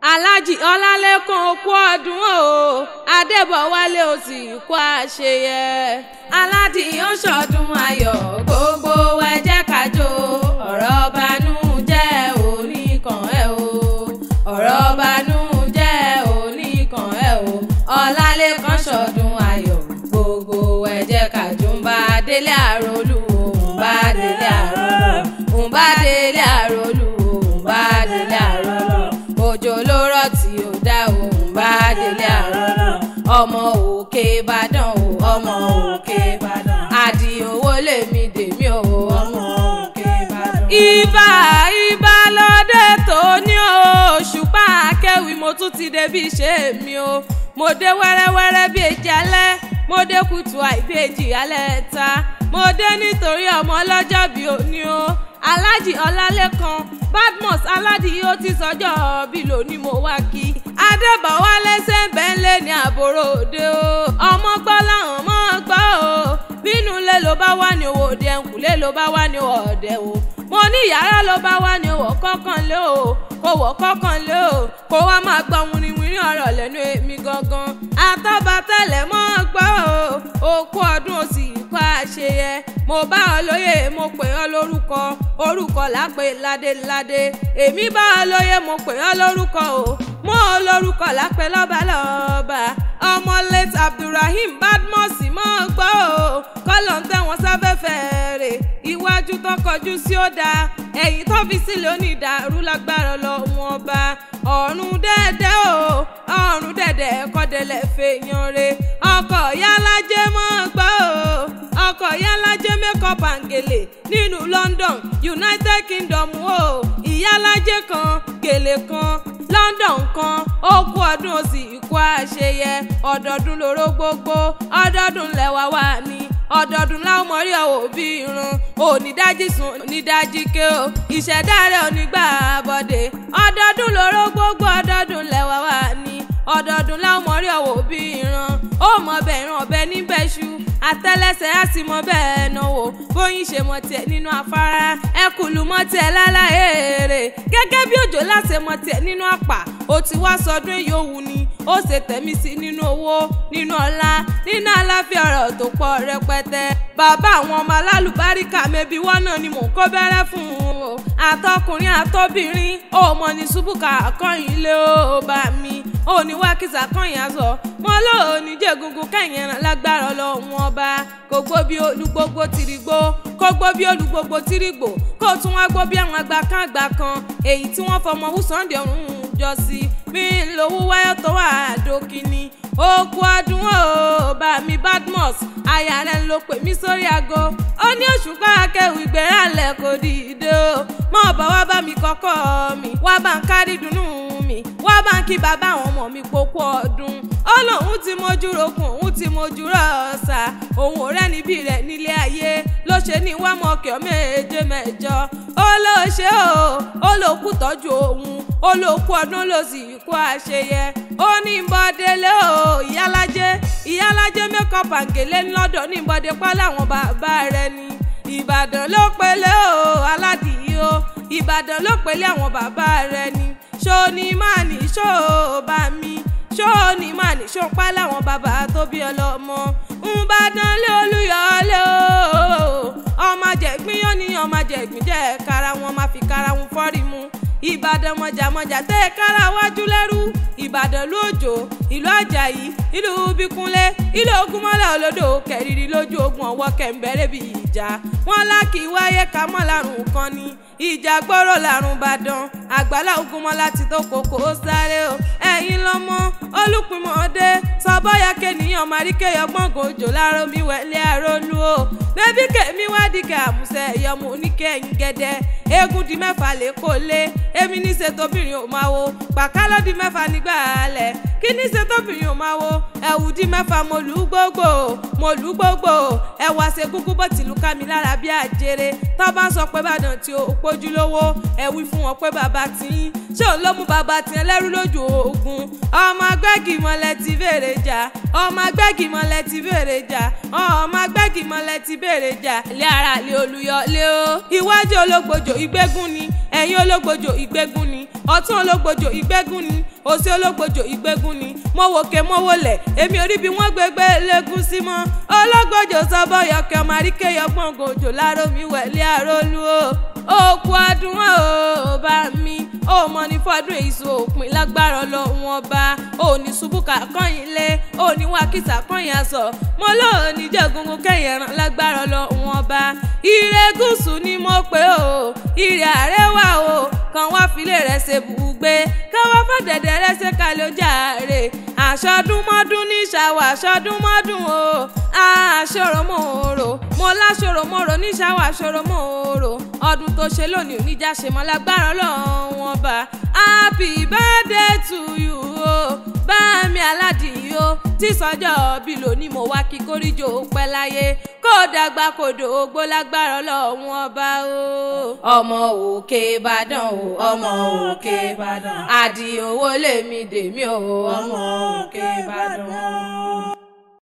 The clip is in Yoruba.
aláàjì ọlálẹ́kan okú ọdún o adébọ̀wálé ó sì kú àṣeyẹ aládì ó ṣọdún ayọ̀ gbogbo ẹ jẹ́ ká jó ọ̀rọ̀ banújẹ́ oníkan ẹ̀ o ọ̀rọ̀ banújẹ́ oníkan ẹ̀ o ọlálẹ́kan ṣọdún ayọ̀ gbogbo ẹ jẹ́ ká jó ń bá délé àròlù ń bá délé àròlù ń bá délé àròlù ń bá délé àròlù òjò ló rọ̀ tí ó dá òun bá délé àròlù ọmọ òkè ìbàdàn o ọmọ òkè ìbàdàn àdì owó lèmi dèmi o ọmọ òkè ìbàdàn. ibà ibà lọ́dẹ tó ní òṣùpá akẹ́wì mo tún ti débi ṣe mi o mo dé wẹ́rẹ́wẹ́rẹ́ bí èjì alẹ́ mo dé kùtù àìbèjì alẹ́ ta mo dé nítorí ọmọ ọlọ́jọ́ bí òní o aláàjì ọlálẹ́kan badmus aládìí ó ti sọjọ́ bí lónìí mo wá kí adébọ̀wálé sẹ́ńbẹ́ńlé ní àbúrò òde o ọmọ gbọ́ làwọn mọ́ gbọ́ o bínú ilé ló bá wà ní owó òde ẹ̀kúlé ló bá wà ní ọ̀dẹ̀ o mo ní yàrá ló bá wà ní owó kọ́kànlé o kò wọ́ kọ́kànlé o kó wá máa gbọ́ wìrìwìrì ọ̀rọ̀ lẹ́nu èmi gangan àtọ́ba tẹ́lẹ̀ mọ́ gbọ́ o òkú ọdún òsì kọ́ àṣeyẹ mo bá ọ lóye mo pè ọ lórúkọ orúkọ lápè ládéládé èmi bá ọ lóye mo pè ọ lórúkọ o mo lórúkọ lápè lọ́balọ́ba ọmọ late abdulrahim badmus mọ́ gbọ́ o kọ́lọ̀ ń tẹ̀ wọ́n sáfẹ́fẹ́ rè iwájú tó kọjú sí ó dáa ẹ̀yìn tó fi sílẹ̀ onídàárú lágbára lọ́wọ́n ọba ọ̀run dẹ́dẹ́ o ọ̀run dẹ́dẹ́ kọ́dẹ̀lẹ̀ fèèyàn re ọkọ̀ yálàjẹ́ mọ́ gbọ́ o ọkọ̀ yálàjẹ́ makeup and gèlè nínú London United Kingdom o ìyálàjẹ́ kan gèlè kan London kan ó kú ọdún ó sì kú àṣeyẹ ọdọọdún lóró gbogbo ọdọọdún lẹwà wà ní ọdọọdún láwọn mọ̀rí ọ̀wọ́ bí irun onídájí sùn onídájí ké o ìṣẹ̀dá rẹ̀ onígbà bọ̀dé ọdọọdún lóró gbogbo ọdọọdún lẹ́wà wà ní ọdọọdún láwọn mọ̀rí ọ̀wọ́ bí irun ó mọ bẹ́ẹ̀ ìran ọ̀bẹ níbẹ̀ ṣu àtẹ́lẹsẹ̀ á sì mọ bẹ́ẹ̀ náwó bóyin ṣe mọ tiẹ̀ nínú afárá ẹkùlù mọ tiẹ̀ láláyé èrè gẹ́gẹ́ bí òjò láṣẹ mọ tiẹ̀ nínú àpà ó ti wá sọdún èyí òwú ni ó ṣe tẹ̀mí sí nínú owó nínú ọlá nínú àlàáfíà ọ̀rọ̀ tó pọ̀ rẹpẹtẹ bàbá àwọn ọmọ alálùbáríkà mẹ́bí wọ́n náà ni mò ń kó bẹ́rẹ́ fún un o àtọkùnrin àtọbìnrin ó mọ ní ṣubúkà akọ́yìn ilé ó bá mi ó ní wákìsà kọ́yìn aṣọ mo lóò ní jẹ́gungun kẹ́yìn ẹran lágbára ọlọ́run ọba kò gbó bí olúgbógbó tìrìgbó kó gbó bí olúgbógbó tìrìgbò kó tún wá gbó bí àwọn àgbà kan àgbà kan èyí tí wọ́n fọmọ wù Sunday ọ̀run jọ sí mi ń lówó wáyọ̀ tó wà dókínì òkú ọdún ó bá mi badmus aya rẹ̀ ló pè mí sórí aago ó ní òṣùpá akẹ́wì gbéraálẹ̀ kò dìde o mọ̀ bá wá bá mi kọ́kọ́ mi wá bá ń kárí dùnú mi wá bá ń kí bàbá àwọn ọmọ mi pópó ọdún ó lóun ti mojú rokun òun ti mojú rọ̀ọ̀sà òun ò rẹ́ni bí rẹ̀ nílé ayé ló ṣe ní wá mọ̀kẹ́ méje mẹ́jọ ó ló ṣe o ó ló kú tọ́jú òun ó ló kú ọdún ló sì kú àṣeyẹ ó ní bọ́délé o ìyálájé ìyálájé makeup and gèlè ńlọ́dọ̀ ní bọ́dé pálí àwọn bàbá rẹ̀ ni ìbàdàn ló pélé o aládìí o ìbàdàn ló pélé àwọn bàbá rẹ̀ ni ṣó ní má ní ṣó bá mi ṣó ní má ní ṣó pálí àwọn bàbá tó bí ọlọ́mọ ńbàdàn lé olúyọlé o ọmọ jẹ̀gbín yóò ní ọmọ jẹ̀gbín jẹ́ kára wọn máa fi kára wọn fọ́rí mu ìbàdàn mọ̀jàmọ̀jà tẹ́ kára wájú lẹ́rú ìbàdàn lójó ìlú àjàyí ìlú bíkúnlé ìlú ogunmọ́lá olódò kẹrìírí lójú ogun ọwọ́ kẹ̀ǹbẹ̀rẹ̀ bí ìjà wọn lákì wáyé kámọ́ lárùn kan ni ìjà gbọ́rọ̀ lárùn bàdàn àgbàlá ogunmọ́lá ti tó kókó sáré o ẹ̀yin lọ́mọ olùpìmọ̀ọ́dé sọ́bọ́yà kẹ́niyàn maríkẹ́yọ gbọ̀ngàn òjò láró mi wẹ̀lẹ́ àrólú o bébí kèmí wádìí kẹ́ àmúṣẹ ìyọmọ oníkẹ́yìn gẹ́dẹ́ eégún di mẹ́fà lè kó lé èmi ní ṣe tóbìnrin ò máa wo pàkálọ́ di mẹ́fà nígbà alẹ̀ kí ní ṣe tóbìnrin ò máa wo ẹ̀wù di mẹ́fà mo lù ú gbogbo mo lù ú gbogbo ẹ̀wà ṣe kúkú bó tìlú ká mi lára bí àjèrè tó bá ń sọ pé bàdàn tí ó pójú lówó ẹ wí fún wọn pé bàbá tí ń ṣé òun ló mú bàbá tí ń lẹ́rú lójú ogun ọmọ agbẹ́gì mọ́lẹ̀ ti béèrè jà ọmọ agbẹ́gì mọ́lẹ̀ ti béèrè jà ọmọ agbẹ́gì mọ́lẹ̀ ti béèrè jà ilé ara lé olùyọ lé o iwájú ológbòjò ìgbégún ni ẹ̀yìn ológbòjò ìgbégún ni ọ̀tún ológbòjò ìgbégún ni òsì ológbòjò ìgbégún ni mo wòkè mo wọlẹ̀ èmi orí bí wọ́n gbégbé lẹ́gùn sí mọ́ ológbòjò sọ́bọ̀ yọkẹ́ ọmọ àríkè yọgbọ́n gòjò láró mi wẹ̀lẹ́ àrólú o òkú ọdún o bá mi ó mọ ní fọdún èso òpin lágbára ọlọ́run ọba ó ní ṣubúkà kọ́yìn lé ó ní wákìtà kọ́yìn aṣọ mo lóò ní jẹ́gungun kẹ́yìn ẹran lágbára ọlọ́run ọba ire gúúsù ni mo pè ó ire àrẹwà o kan wá filé rẹ̀ ṣe bùgbé káwá fọ̀dẹ̀dẹ̀ rẹ̀ ṣe kálẹ̀ ọjà rẹ̀ àṣọdúnmọ́dún ní ṣàwọ̀ àṣọdúnmọ́dún o àṣọrọmọ́rò mo láṣọrọmọ́rò ní ṣàwọ̀ àṣọrọmọ́rò ọdún tó ṣe lónìí oníjà ṣe mọ́ lágbára ọlọ́run ọba happy birthday to you o bá mi aládìí o tí sọjọ́ bí lónìí mo wá kí kórìjò pẹ́ láyé kó dàgbà kó dògbó lágbára ọlọ́run ọba o. ọmọ òkè ìbàdàn o ọmọ òkè ìbàdàn àdìo owó lèmi dèmi o ọmọ òkè ìbàdàn.